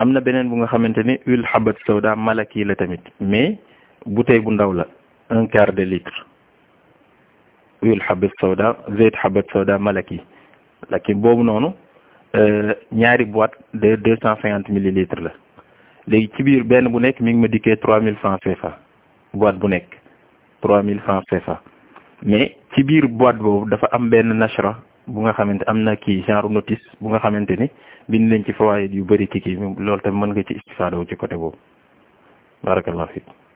am na beneen bu nga xamante ni huile habat sawda malaki la tamit mais bouteille bu ndaw la un quart de litre huile habat sawda zeyt habat sawda malaki lakin boobu noonu ñaari boîte de deux cent cinquante millilitres la léegi ci biir benn bu nekk mi ngi ma dikkee trois mille francs CFA boîte bu nekk trois mille francs CFA mais ci biir boîte boobu dafa am benn nashra bu nga xamante am na kii genre notice bu nga xamante ni bind nañ ci fawaayid yu bëri ci kii loolu tamit mën nga ci istifaada wu ci côté boobu barakallahu fiik